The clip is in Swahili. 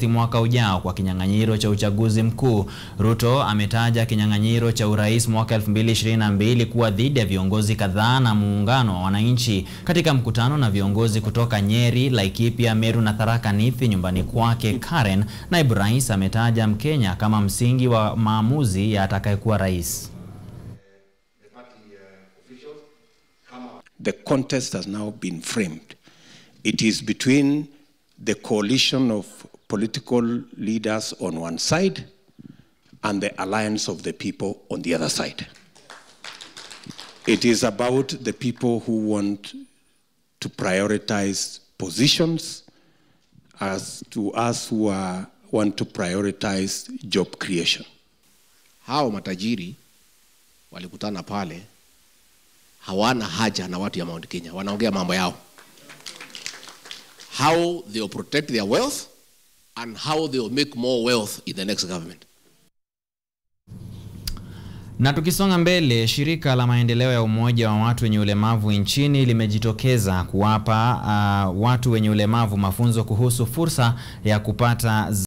Agosti mwaka ujao kwa kinyang'anyiro cha uchaguzi mkuu. Ruto ametaja kinyang'anyiro cha urais mwaka 2022 kuwa dhidi ya viongozi kadhaa na muungano wa wananchi. Katika mkutano na viongozi kutoka Nyeri, Laikipia, Meru na Tharaka Nithi nyumbani kwake Karen, naibu rais ametaja Mkenya kama msingi wa maamuzi ya atakayekuwa rais. The contest has now been framed. It is between the coalition of political leaders on one side and the alliance of the people on the other side. It is about the people who want to prioritize positions as to us who are, want to prioritize job creation. Hao matajiri walikutana pale, hawana haja na watu ya Mount Kenya, wanaongea mambo yao, how they will protect their wealth and how they will make more wealth in the next government. Na tukisonga mbele, shirika la maendeleo ya umoja wa watu wenye ulemavu nchini limejitokeza kuwapa uh, watu wenye ulemavu mafunzo kuhusu fursa ya kupata